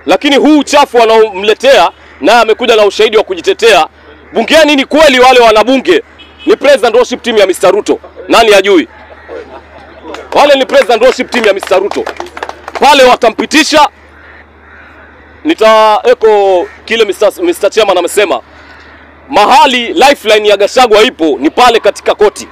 lakini huu uchafu wanaomletea naye amekuja na ushahidi wa kujitetea bungeni. Ni kweli wale wanabunge ni president worship team ya Mr. Ruto, nani ajui? Wale ni president worship team ya Mr. Ruto, pale watampitisha. Nitaeko kile Mr. Mr. Chairman amesema, mahali lifeline ya Gachagua ipo ni pale katika koti.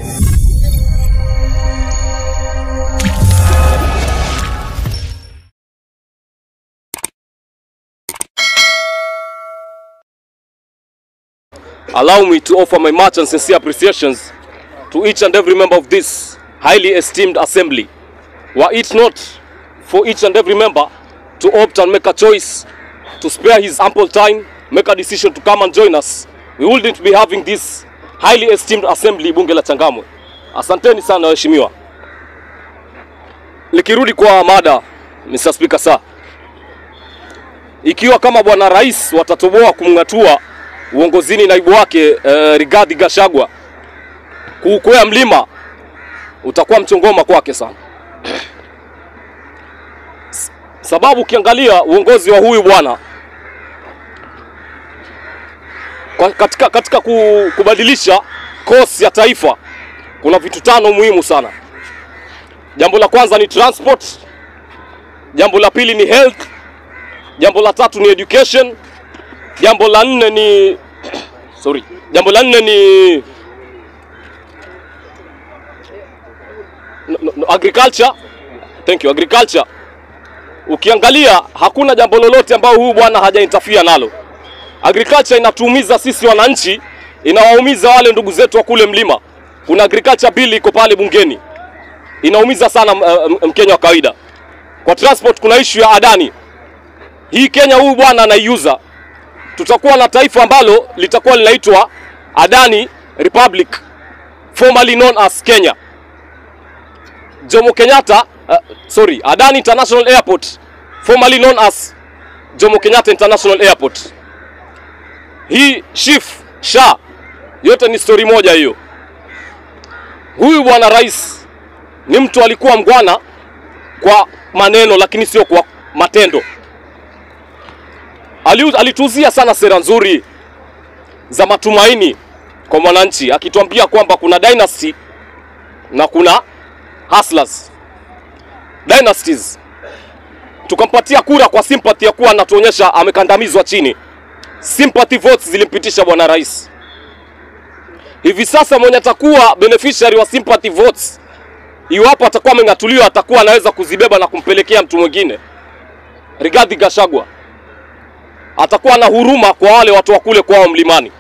Allow me to offer my much and sincere appreciations to each and every member of this highly esteemed assembly. Were it not for each and every member to opt and make a choice to spare his ample time, make a decision to come and join us, we wouldn't be having this highly esteemed assembly bunge la Changamwe. Asanteni sana waheshimiwa. Nikirudi kwa mada, Mr. Speaker, sir, ikiwa kama bwana rais watatoboa kumng'atua uongozini naibu wake eh, Rigathi Gachagua kuukwea mlima utakuwa mchongoma kwake sana, sababu ukiangalia uongozi wa huyu bwana kwa- katika, katika ku- kubadilisha course ya taifa kuna vitu tano muhimu sana. Jambo la kwanza ni transport, jambo la pili ni health, jambo la tatu ni education, jambo la nne ni sorry, jambo la nne ni no, no, no, agriculture. Thank you, agriculture. Ukiangalia hakuna jambo lolote ambao huyu bwana hajaintafia nalo. Agriculture inatuumiza sisi wananchi, inawaumiza wale ndugu zetu wa kule mlima. Kuna agriculture bill iko pale bungeni, inaumiza sana uh, Mkenya wa kawaida. Kwa transport kuna issue ya Adani. Hii Kenya huyu bwana anaiuza tutakuwa na taifa ambalo litakuwa linaitwa Adani Republic formerly known as Kenya. Jomo Kenyatta uh, sorry, Adani International Airport formerly known as Jomo Kenyatta International Airport. Hii chief sha yote ni stori moja hiyo. Huyu bwana rais ni mtu alikuwa mgwana kwa maneno, lakini sio kwa matendo. Ali- Alituzia sana sera nzuri za matumaini kwa mwananchi, akituambia kwamba kuna dynasty na kuna hustlers. Dynasties tukampatia kura kwa sympathy ya kuwa anatuonyesha amekandamizwa chini. Sympathy votes zilimpitisha bwana rais. Hivi sasa mwenye atakuwa beneficiary wa sympathy votes, iwapo atakuwa ameng'atuliwa, atakuwa anaweza kuzibeba na kumpelekea mtu mwingine. Rigathi Gachagua atakuwa na huruma kwa wale watu wa kule kwao mlimani.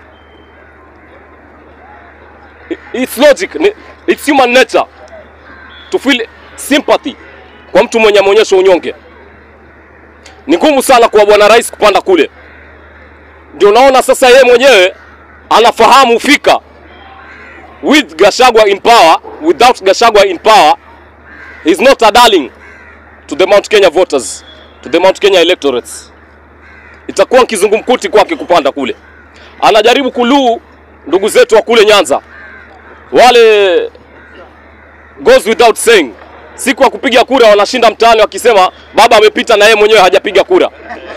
I- It's logic, ni- it's human nature to feel sympathy kwa mtu mwenye ameonyesha unyonge. Ni ngumu sana kwa bwana rais kupanda kule, ndio naona sasa yeye mwenyewe anafahamu fika with Gachagua in power, without Gachagua in power, he's not a darling to the Mount Kenya voters, to the Mount Kenya electorates itakuwa kizungumkuti kwake kupanda kule. Anajaribu kuluu ndugu zetu wa kule Nyanza, wale goes without saying, siku ya kupiga kura wanashinda mtaani wakisema baba amepita na yeye mwenyewe hajapiga kura.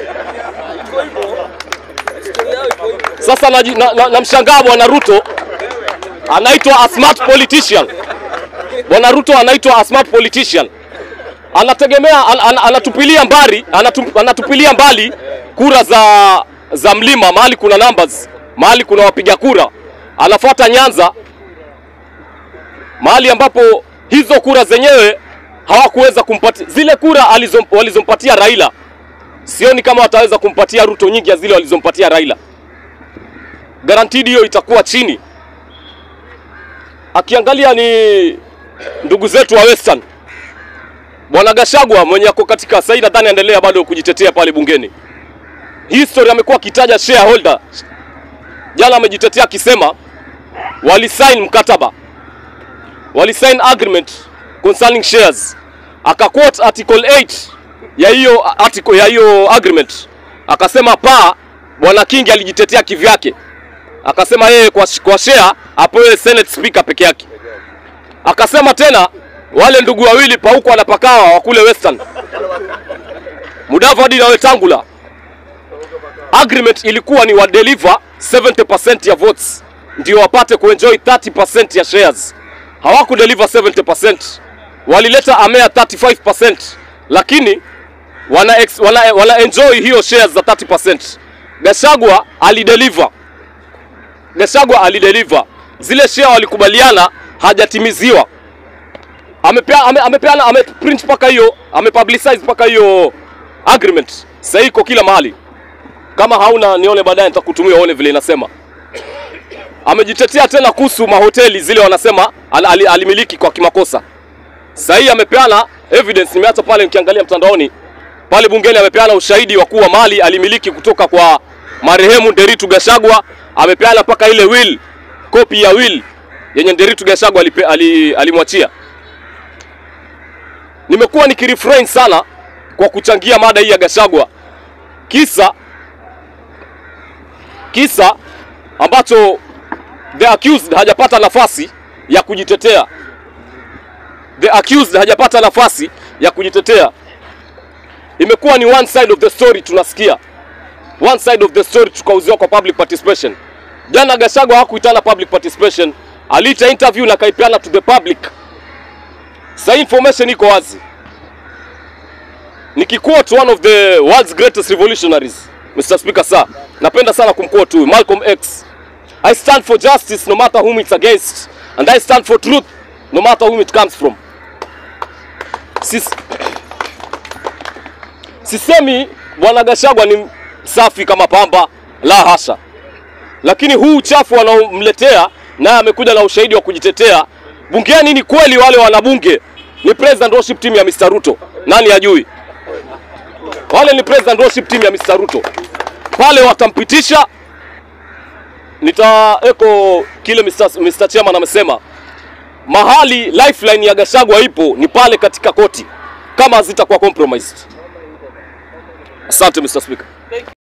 Sasa namshangaa na, na, namshangaa bwana Ruto anaitwa a smart politician. Bwana Ruto anaitwa a smart politician anategemea an, an, anatupilia mbali anatu, anatupilia mbali kura za za mlima mahali kuna numbers mahali kuna wapiga kura, anafuata Nyanza mahali ambapo hizo kura zenyewe hawakuweza kumpatia zile kura alizom, walizompatia Raila. Sioni kama wataweza kumpatia Ruto nyingi ya zile walizompatia Raila. Guaranteed hiyo itakuwa chini. Akiangalia ni ndugu zetu wa Western Bwana Gashagwa mwenye ako katika sasa hivi nadhani aendelea bado kujitetea pale bungeni. History amekuwa akitaja shareholder. Jana amejitetea akisema walisign mkataba, walisign agreement concerning shares, akaquote article 8 ya hiyo article ya hiyo agreement, akasema pa bwana Kingi alijitetea kivyake, akasema yeye kwa, kwa share apewe senate speaker peke yake. Akasema tena wale ndugu wawili pauko wanapakawa wa kule Western Mudavadi na Wetangula, agreement ilikuwa ni wa deliver 70% ya votes ndio wapate kuenjoy 30% ya shares. Hawaku deliver 70%, walileta amea 35%, lakini wana, ex, wana, wana enjoy hiyo shares za 30%. Gashagwa alideliver, Gashagwa alideliver zile share walikubaliana, hajatimiziwa. Amepea, ame, amepeana ameprint mpaka hiyo amepublicize mpaka hiyo agreement, sasa iko kila mahali. Kama hauna nione baadaye, nitakutumia uone vile inasema. Amejitetea tena kuhusu mahoteli zile, wanasema al, al, alimiliki kwa kimakosa. Sasa hii amepeana evidence, nimeacha pale nikiangalia mtandaoni pale bungeni, amepeana ushahidi wa kuwa mali alimiliki kutoka kwa marehemu Nderitu Gashagwa. Amepeana mpaka ile will, copy ya will yenye Nderitu Gashagwa alipe- ali- alimwachia. Nimekuwa nikirefrain sana kwa kuchangia mada hii ya Gashagwa, kisa kisa ambacho the accused hajapata nafasi ya kujitetea. The accused hajapata nafasi ya kujitetea. Imekuwa ni one side of the story, tunasikia one side of the story, tukauziwa kwa public participation. Jana Gachagua hakuitana public participation, aliita interview na kaipeana to the public. Sasa information iko wazi. Nikiquote one of the world's greatest revolutionaries, Mr. Speaker sir, napenda sana kumquote huyu Malcolm X. I stand for justice no matter whom it's against and I stand for truth no matter whom it comes from. Sis, sisemi bwana Gachagua ni safi kama pamba, la hasha, lakini huu uchafu wanaomletea naye amekuja na ushahidi wa kujitetea bungeni. Ni kweli wale wanabunge ni president worship team ya Mr. Ruto, nani ajui? Wale ni president worship team ya Mr. Ruto, pale watampitisha. Nitaeko kile Mr. Mr. Chairman amesema mahali lifeline ya Gachagua ipo ni pale katika koti, kama hazitakuwa compromised. Asante Mr. Speaker.